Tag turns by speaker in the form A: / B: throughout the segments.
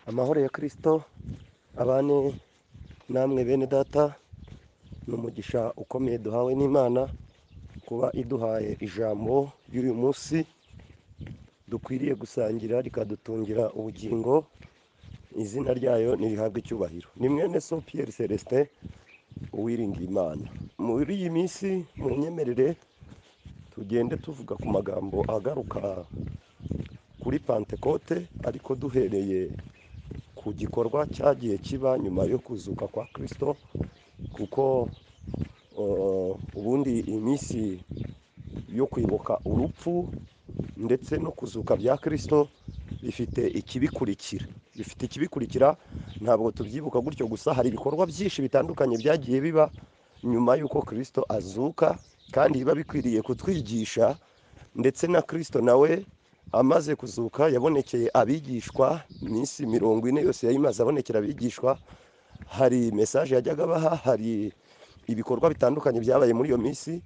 A: amahoro ya kirisito abane namwe bene data ni umugisha ukomeye duhawe n'imana kuba iduhaye ijambo ry'uyu munsi dukwiriye gusangira rikadutungira ubugingo izina ryayo ntirihabwe icyubahiro ni mwene so piyeri celestin uwiringiye imana muri iyi minsi mu nyemerere tugende tuvuga ku magambo agaruka kuri pantekote ariko duhereye ku gikorwa cyagiye kiba nyuma yo kuzuka kwa kirisito kuko uh, ubundi iminsi yo kwibuka urupfu ndetse no kuzuka bya kirisito bifite ikibikurikira bifite ikibikurikira ntabwo tubyibuka gutyo gusa hari ibikorwa byinshi bitandukanye byagiye biba nyuma y'uko kirisito azuka kandi biba bikwiriye kutwigisha ndetse na kirisito nawe amaze kuzuka yabonekeye abigishwa iminsi mirongo ine yose yayimaze abonekera abigishwa hari mesaje yajyaga abaha hari ibikorwa bitandukanye byabaye muri iyo minsi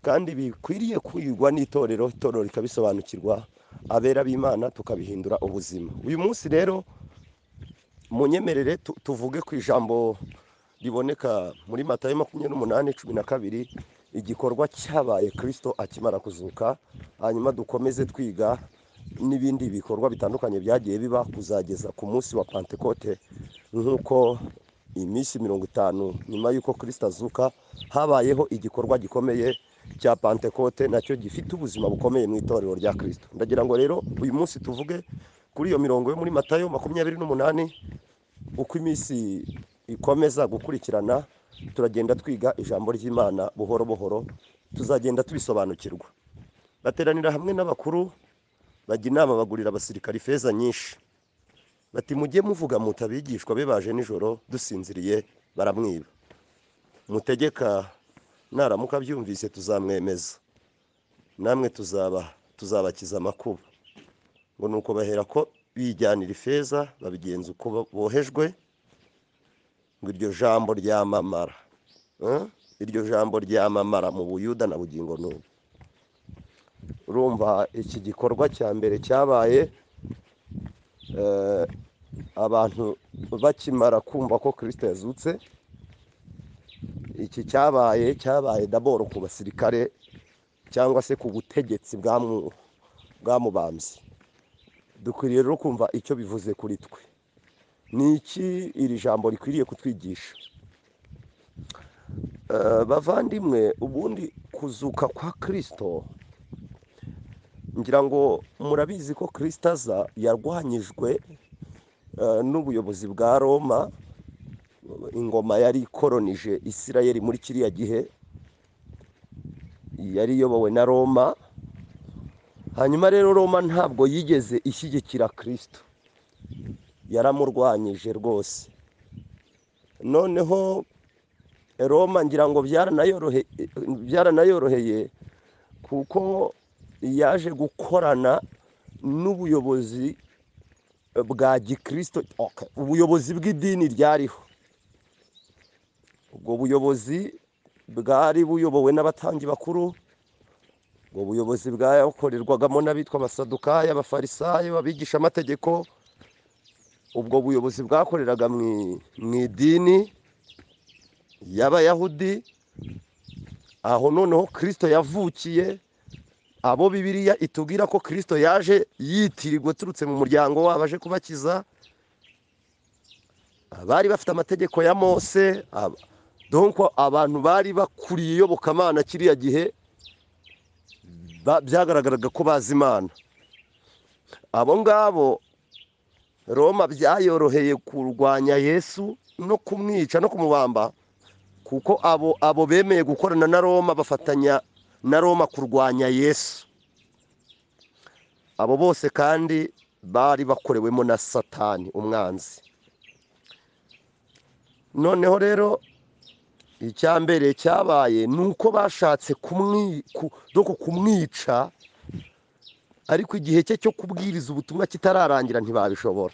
A: kandi bikwiriye kwigwa n'itorero itorero rikabisobanukirwa abera b'imana tukabihindura ubuzima uyu munsi rero mu nyemerere tu- tuvuge ku ijambo riboneka muri matayo makumyabiri n'umunani cumi na kabiri igikorwa cyabaye kirisito akimara kuzuka hanyuma dukomeze twiga n'ibindi bikorwa bitandukanye byagiye biba kuzageza ku munsi wa pantekote nk'uko iminsi mirongo itanu nyuma y'uko kirisito azuka habayeho igikorwa gikomeye cya pantekote nacyo gifite ubuzima bukomeye mu itorero rya kirisito ndagira ngo rero uyu munsi tuvuge kuri iyo mirongo yo muri matayo makumyabiri n'umunani uko iminsi ikomeza gukurikirana turagenda twiga ijambo ry'imana buhoro buhoro tuzagenda tubisobanukirwa bateranira hamwe n'abakuru bajya inama bagurira abasirikari ifeza nyinshi bati mujye muvuga muti abigishwa be baje nijoro dusinziriye baramwiba mutegeka naramuka abyumvise tuzamwemeza namwe tuzaba tuzabakiza amakuba ngo ni uko bahera ko bijyanira ifeza babigenza uko bo- bohejwe ngo iryo jambo ryamamara Eh? iryo jambo ryamamara mu buyuda na bugingo n'ubu urumva iki gikorwa cya mbere cyabaye eh, abantu bakimara kumva ko kirisito yazutse iki cyabaye cyabaye daboro ku basirikare cyangwa se ku butegetsi bwamu- bwamubambye dukwiriye rero kumva icyo bivuze kuri twe ni iki iri jambo rikwiriye kutwigisha Eh, bavandimwe ubundi kuzuka kwa kirisito ngira ngo murabizi ko kirisito aza yarwanyijwe eh, n'ubuyobozi bwa roma ingoma yari ikoronije isirayeli muri kiriya gihe yari iyobowe na roma hanyuma rero roma ntabwo yigeze ishyigikira kirisito yaramurwanyije rwose noneho roma ngira ngo byaranayorohe- byaranayoroheye kuko yaje gukorana n'ubuyobozi bwa gikristo Okay. ubuyobozi bw'idini ryariho ubwo buyobozi bwari buyobowe n'abatambyi bakuru ubwo buyobozi bwakorerwagamo n'abitwa abasadukayo abafarisayo abigisha amategeko ubwo buyobozi bwakoreraga mu i- mu idini y'abayahudi aho noneho kirisito yavukiye abo bibiliya itubwira ko kirisito yaje yitirirwa aturutse mu muryango wabo aje kubakiza bari bafite amategeko ya mose aba- donc abantu bari bakuriye iyobokamana kiriya gihe ba- byagaragaraga ko bazi imana abo ngabo roma byayoroheye kurwanya yesu no kumwica no kumubamba kuko abo abo bemeye gukorana na roma bafatanya na roma kurwanya yesu abo bose kandi bari bakorewemo na satani umwanzi noneho rero icya mbere cyabaye ni uko bashatse kumwi- ku- doko kumwica ariko igihe cye cyo kubwiriza ubutumwa kitararangira ntibabishobora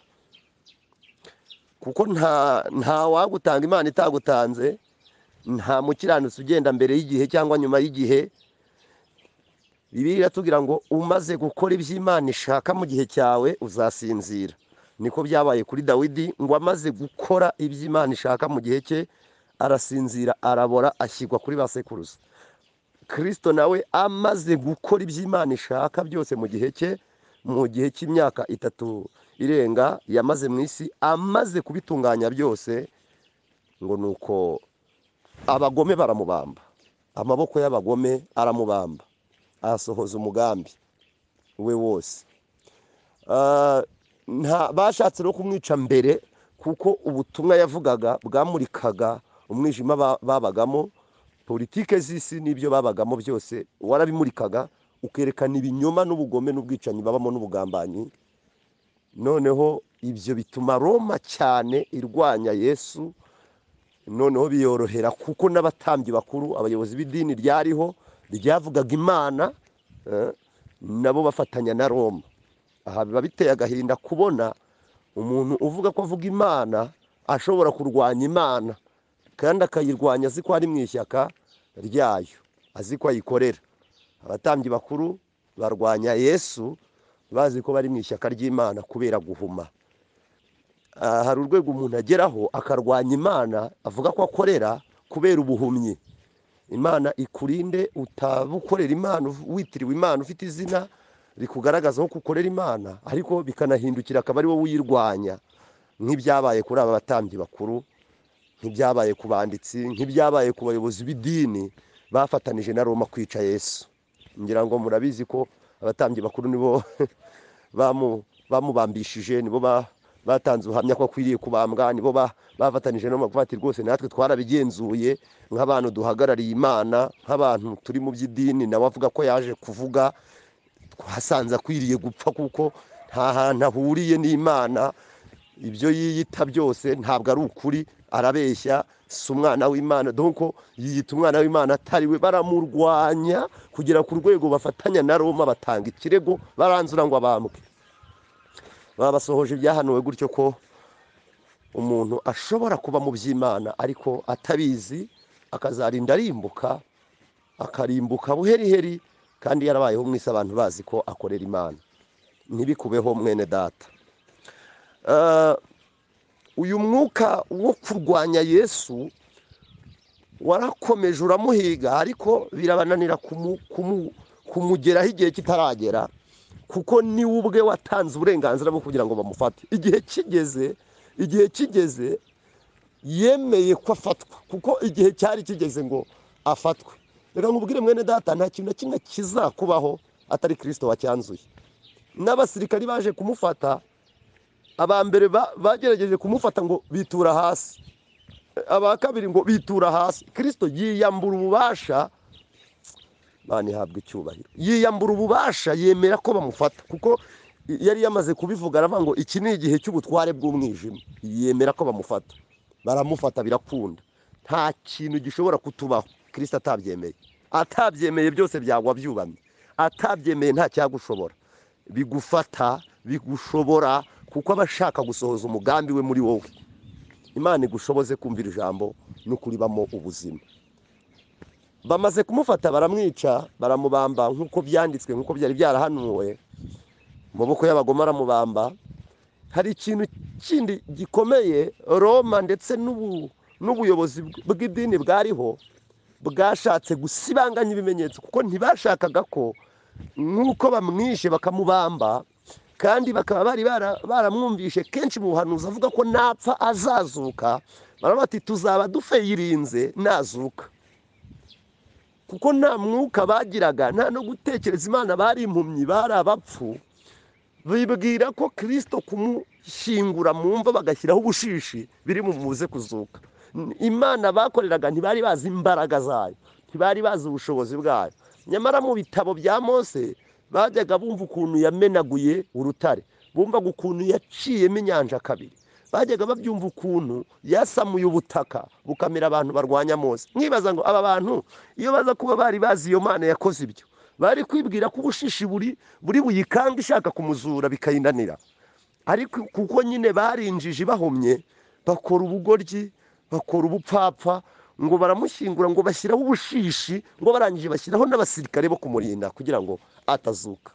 A: kuko nta nta wagutanga imana itagutanze nta mukiranutsi ugenda mbere y'igihe cyangwa nyuma y'igihe bibiliya iratubwira ngo umaze gukora iby'imana ishaka mu gihe cyawe uzasinzira niko byabaye kuri dawidi ngo amaze gukora ibyo imana ishaka mu gihe cye arasinzira arabora ashyirwa kuri ba sekuruza kirisito nawe amaze gukora ibyo imana ishaka byose mu gihe cye mu gihe cy'imyaka itatu irenga yamaze mu isi amaze kubitunganya byose ngo ni uko abagome baramubamba amaboko y'abagome aramubamba asohoza umugambi we wose Ah, nta bashatse no kumwica mbere kuko ubutumwa yavugaga bwamurikaga umwijima ba- babagamo politike z'isi n'ibyo babagamo byose warabimurikaga ukerekana ibinyoma n'ubugome n'ubwicanyi babamo n'ubugambanyi noneho ibyo bituma roma cyane irwanya yesu noneho biyorohera kuko n'abatambyi bakuru abayobozi b'idini ryariho ryavugaga imana eh, nabo bafatanya na roma aha biba biteye agahinda kubona umuntu uvuga ko avuga imana ashobora kurwanya imana kandi akayirwanya azi ko ari mu ishyaka ryayo azi ko ayikorera abatambyi bakuru barwanya yesu bazi ko bari mu ishyaka ry'imana kubera guhuma Ah, hari urwego umuntu ageraho akarwanya imana avuga ko akorera kubera ubuhumyi imana ikurinde utabukorera imana witiriwe imana ufite izina rikugaragaza ko ukorera imana ariko bikanahindukira akaba ari wowe uyirwanya nk'ibyabaye kuri aba batambyi bakuru nk'ibyabaye ku banditsi nk'ibyabaye ku bayobozi b'idini bafatanije na roma kwica yesu ngira ngo murabizi ko abatambyi bakuru nibo bamu- bamubambishije nibo ba- batanze ubuhamya ko akwiriye kubambwa nibo ba- bafatanije no kuvuga ati rwose natwe twarabigenzuye nk'abantu duhagarariye imana nk'abantu turi mu by'idini nawe avuga ko yaje kuvuga twasanze akwiriye gupfa kuko nta hantu ahuriye n'imana ibyo yiyita byose ntabwo ari ukuri arabeshya si umwana w'imana dore yiyita umwana w'imana atari we baramurwanya kugera ku rwego bafatanya na roma batanga ikirego baranzura ngo abambwe babasohoje ibyahanuwe gutyo ko umuntu ashobora kuba mu by'imana ariko atabizi akazarinda arimbuka akarimbuka buheriheri kandi yarabayeho mwese abantu bazi ko akorera imana ntibikubeho mwene data Eh, uyu mwuka wo kurwanya yesu warakomeje uramuhiga ariko birabananira kumu- kumu- kumugeraho igihe kitaragera kuko ni we ubwe watanze uburenganzira bwo kugira ngo bamufate igihe kigeze igihe kigeze yemeye ko afatwa kuko igihe cyari kigeze ngo afatwe reka nkubwire mwene data nta kintu na kimwe kizakubaho atari kirisito wacyanzuye n'abasirikari baje kumufata aba mbere ba- bagerageje kumufata ngo bitura hasi aba kabiri ngo bitura hasi kirisito yiyambura ububasha imana ihabwa icyubahiro yiyambura ububasha yemera ko bamufata kuko yari yamaze kubivuga aravuga ngo iki ni igihe cy'ubutware bw'umwijima yemera ko bamufata baramufata birakunda nta kintu gishobora kutubaho kirisito atabyemeye atabyemeye byose byagwa byubamye atabyemeye nta cyagushobora bigufata bigushobora kuko aba ashaka gusohoza umugambi we muri wowe imana igushoboze kumvira ijambo no kuribamo ubuzima bamaze kumufata baramwica baramubamba nk'uko byanditswe nk'uko byari byarahanuwe mu maboko y'abagome aramubamba hari ikintu kindi gikomeye roma ndetse n'ubu- n'ubuyobozi bw'idini bwariho bwashatse gusibanganya ibimenyetso kuko ntibashakaga ko nk'uko bamwishe bakamubamba kandi bakaba bari bara- baramwumvishe kenshi mu buhanuzi avuga ko napfa azazuka baravuga bati tuzaba dufeyirinze nazuka kuko nta mwuka bagiraga nta no gutekereza imana bari impumyi bari abapfu bibwira ko kirisito kumushyingura mu mva bagashyiraho ubushishi biri bumubuze kuzuka N- imana bakoreraga ntibari bazi imbaraga zayo ntibari bazi ubushobozi bwayo nyamara mu bitabo bya mose bajyaga bumva ukuntu yamenaguye urutare bumvaga ukuntu yaciyemo inyanja kabiri bajyaga babyumva ukuntu yasamuye ubutaka bukamira abantu barwanya mose nkibaza ngo aba bantu iyo baza kuba bari bazi iyo mana yakoze ibyo bari kwibwira ko ubushishi buri buri buyikanga ishaka kumuzura bikayinanira ariko kuko nyine barinjije bahomye bakora ubugoryi bakora ubupfapfa ngo baramushyingura ngo bashyiraho ubushishi ngo barangije bashyiraho n'abasirikare bo kumurinda kugira ngo atazuka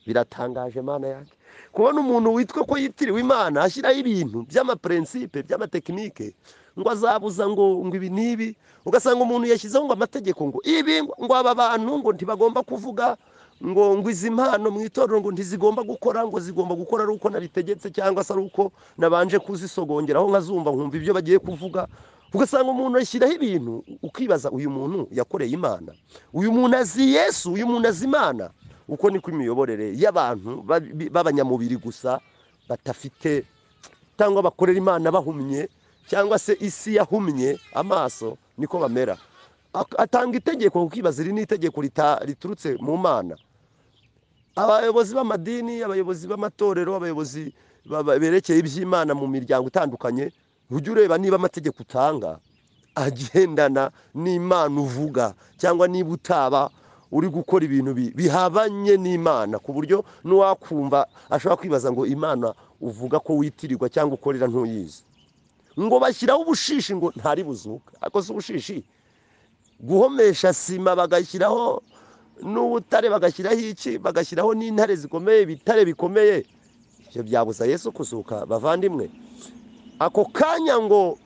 A: biratangaje mana yanjye kubona umuntu witwa ko yitiriwe imana ashyiraho ibintu by'amapurensipe by'amatekinike ngo azabuza ngo ngo ibi n'ibi ugasanga umuntu yashyizeho ngo amategeko ngo ibi ngo aba bantu ngo ntibagomba kuvuga ngo ngo izi mpano mu itorero ngo ntizigomba gukora ngo zigomba gukora ari uko nabitegetse cyangwa se ari uko nabanje kuzisogongeraho nkazumva nkumva ibyo bagiye kuvuga ugasanga umuntu ashyiraho ibintu ukibaza uyu muntu yakoreye imana uyu muntu azi yesu uyu muntu azi imana uko niko imiyoborere y'abantu babi- b'abanyamubiri gusa badafite cyangwa bakorera imana bahumye cyangwa se isi yahumye amaso niko bamera Ak- atanga itegeko ukibaza iri ni itegeko rita- riturutse mu mana abayobozi b'amadini abayobozi b'amatorero abayobozi ba- ba- berekeye iby'imana mu miryango itandukanye ujye ureba niba amategeko utanga agendana n'imana uvuga cyangwa niba utaba uri gukora ibintu bi- bihabanye n'imana ku buryo n'uwakumva ashobora kwibaza ngo imana uvuga ko witirirwa cyangwa ukorera ntuyizi ngo bashyiraho ubushishi ngo ntari buzuka ariko si ubushishi guhomesha sima bagashyiraho n'ubutare bagashyiraho iki bagashyiraho n'intare zikomeye ibitare bikomeye ibyo byabuza yesu kuzuka bavandimwe ako kanya ngo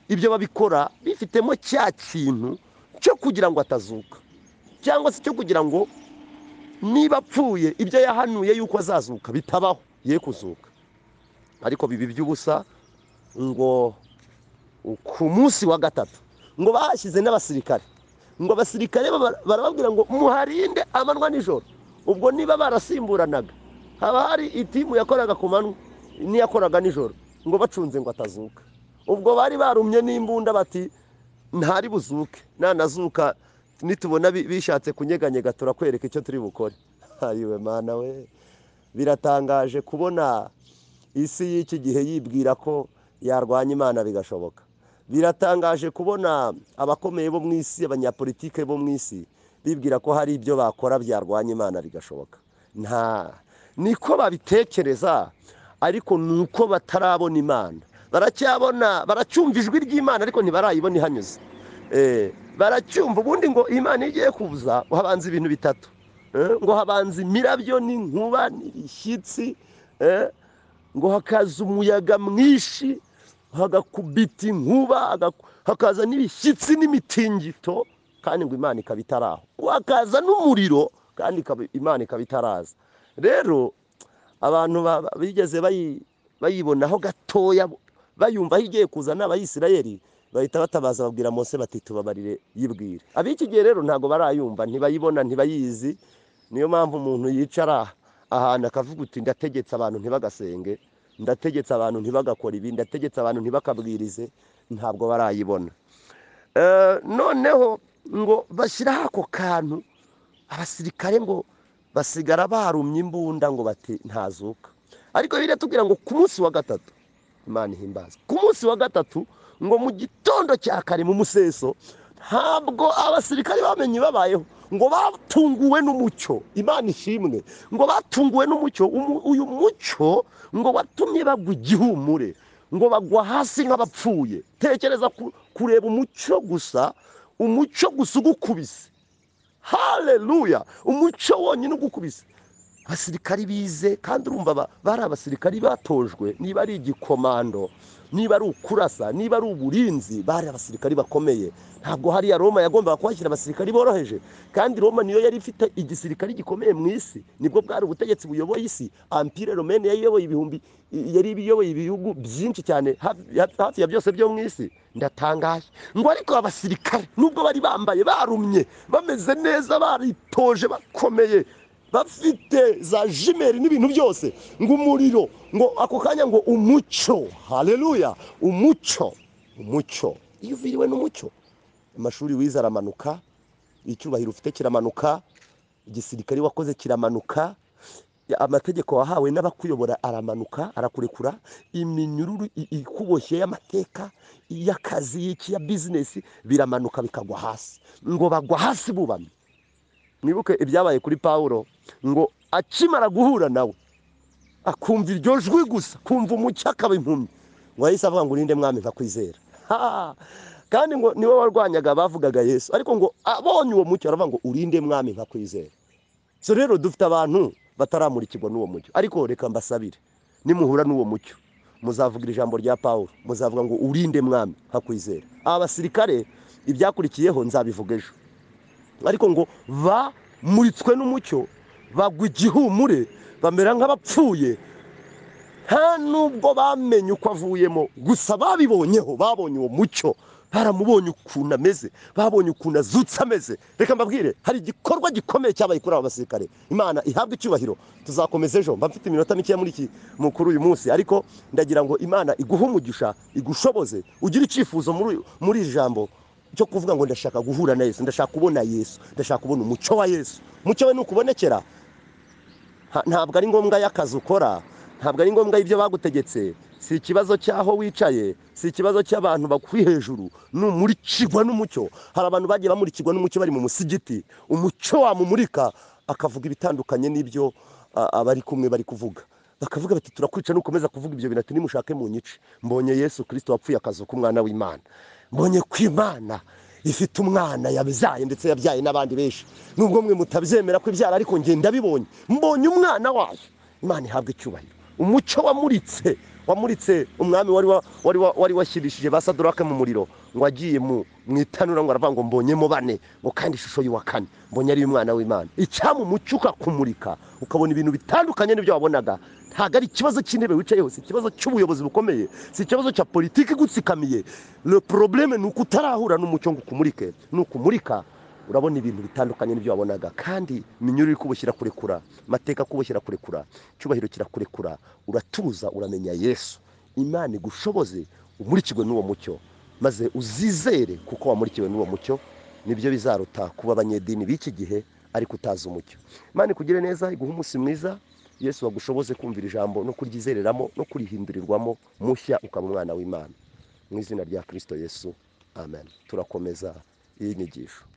A: ibyo babikora bifitemo cya kintu cyo kugira ngo atazuka cyangwa se cyo kugira ngo niba apfuye ibyo yahanuye yuko azazuka bitabaho ye kuzuka ariko biba iby'ubusa ngo ku munsi wa gatatu ngo bahashyize n'abasirikare ngo abasirikare baba- barababwira ngo muharinde amanywa nijoro ubwo niba barasimburanaga haba hari itimu yakoraga ku manywa n'iyakoraga nijoro ngo bacunze ngo atazuka ubwo bari barumye n'imbunda bati ntari buzuke nanazuka nitubona bi- bishatse kunyeganyega turakwereka icyo turi bukore ayiwe mana we biratangaje kubona isi y'iki gihe yibwira ko yarwanya imana bigashoboka biratangaje kubona abakomeye bo mu isi abanyapolitike bo mu isi bibwira ko hari ibyo bakora byarwanya imana bigashoboka nta niko babitekereza ariko ni uko batarabona imana baracyabona baracyumva ijwi ry'imana ariko ntibarayibona ihanyuze Eh, baracyumva ubundi ngo imana igiye kuza habanza ibintu bitatu Eh, ngo habanza imirabyo n'inkuba n'ibishyitsi eh, ngo hakaza umuyaga mwinshi hagakubita inkuba hagaku- hakaza n'ibishyitsi n'imitingito kandi ngo imana ikaba itari aho ngo hakaza n'umuriro kandi ikaba- imana ikaba itaraza rero abantu ba- ba- bigeze bayi- bayibonaho gatoya bayumva aho igiye kuza ni abayisirayeli bahita batabaza babwira mose bati tubabarire yibwire ab'iki gihe rero ntabwo barayumva ntibayibona ntibayizi niyo mpamvu umuntu yicara ahantu akavuga uti ndategetse abantu ntibagasenge ndategetse abantu ntibagakore ibi ndategetse abantu ntibakabwirize ntabwo barayibona Eh, noneho ngo bashyiraho ako kantu abasirikare ngo basigara barumye imbunda ngo bati ntazuka ariko biriya tubwira ngo ku munsi wa gatatu imana ihimbaza ku munsi wa gatatu ngo mu gitondo cya kare mu museso ntabwo abasirikare bamenye babayeho ngo batunguwe n'umucyo imana ishimwe ngo batunguwe n'umucyo umu- uyu mucyo ngo watumye bagwa igihumure ngo bagwa hasi nk'abapfuye tekereza ku- kureba umucyo gusa umucyo gusa ugukubise haleluya umucyo wonyine ugukubise abasirikari bize kandi urumva ba- bari abasirikari batojwe niba ari igikomando niba ari ukurasa niba ari uburinzi bari abasirikari bakomeye ntabwo hariya roma yagombaga kuhashyira abasirikari boroheje kandi roma niyo yari ifite igisirikari gikomeye mu isi nibwo bwari ubutegetsi buyoboye isi ampire romene yari iyoboye ibihumbi i- yari iyoboye ibihugu byinshi cyane hafi hafi ya byose byo mu isi ndatangaye ngo ariko abasirikare nubwo bari bambaye barumye bameze neza baritoje bakomeye bafite za jimeri n'ibintu byose ngo umuriro ngo ako kanya ngo umucyo hareruya umucyo umucyo iyo uviriwe n'umucyo amashuri wize aramanuka icyubahiro ufite kiramanuka igisirikare wakoze kiramanuka amategeko wahawe n'abakuyobora aramanuka arakurekura iminyururu i- ikuboshye y'amateka y'akazi y'iki ya bizinesi biramanuka bikagwa hasi ngo bagwa hasi bubamye mwibuke ibyabaye kuri pawulo ngo akimara guhura nawe akumva iryo jwi gusa kumva umucyo akaba impumyi ngo yahise avuga ngo urinde mwami nkakwizera Ha! kandi ngo niwe warwanyaga bavugaga yesu ariko ngo abonye uwo mucyo aravuga ngo urinde mwami nkakwizera so rero dufite abantu bataramurikirwa n'uwo mucyo ariko reka mbasabire nimuhura n'uwo mucyo muzavugira ijambo rya paul muzavuga ngo urinde mwami hakwizera aba basirikare ibyakurikiyeho nzabivuga ejo ariko ngo bamuritswe n'umucyo bagwa igihumure bamera nk'abapfuye nta nubwo bamenye uko avuyemo gusa babibonyeho babonye uwo mucyo baramubonye ukuntu ameze babonye ukuntu azutse ameze reka mbabwire hari igikorwa gikomeye cyabaye kuri aba basirikare imana ihabwa icyubahiro tuzakomeza ejo mba mfite iminota mikeya muri iki mukuru uyu munsi ariko ndagira ngo imana iguhe umugisha igushoboze ugire icyifuzo muri muri iri jambo cyo kuvuga ngo ndashaka guhura na yesu ndashaka kubona yesu ndashaka kubona umucyo wa yesu umucyo we nukubonekera Ha- ntabwo ari ngombwa y'akazi ukora ntabwo ari ngombwa y'ibyo bagutegetse si ikibazo cy'aho wicaye si ikibazo cy'abantu bakuri hejuru numurikirwa n'umucyo hari abantu bagiye bamurikirwa n'umucyo bari mu musigiti umucyo wamumurika akavuga ibitandukanye n'ibyo a- abari kumwe bari kuvuga bakavuga bati turakwica nukomeza kuvuga ibyo bintu ati nimushake mu nyice mbonye yesu kirisito wapfuye akazi k'umwana w'imana mbonye ko imana ifite umwana yabyaye ndetse yabyaye n'abandi benshi nubwo mwe mutabyemera ko ibyara ariko njye ndabibonye mbonye umwana wayo imana ihabwa icyubahiro umucyo wamuritse wamuritse umwami wari wa- wari wa- wari washyirishije ba sadorake mu muriro ngo agiye mu mu itanura ngo aravuga ngo mbonyemo bane ngo kandi ishusho y'uwa kane mbonye ari umwana w'imana icyama umucyo ukakumurika ukabona ibintu bitandukanye n'ibyo wabonaga ntabwo ari ikibazo cy'intebe wicayeho si ikibazo cy'ubuyobozi bukomeye si ikibazo cya politiki igutsikamiye le probleme ni uko utarahura n'umucyo ngo ukumurike nukumurika urabona ibintu bitandukanye n'ibyo wabonaga kandi iminyururu iri kubushyira kurekura amateka kubushyira kurekura icyubahiro kirakurekura uratuza uramenya yesu imana igushoboze umurikirwe n'uwo mucyo maze uzizere kuko wamurikiwe n'uwo mucyo nibyo bizaruta kuba abanyedini b'iki gihe ariko utazi umucyo imana ikugire neza iguhe umunsi mwiza yesu wagushoboze kumvira ijambo no kuryizereramo no kurihindurirwamo mushya ukaba umwana w'imana mu izina rya kirisito yesu amen turakomeza iyi nyigisho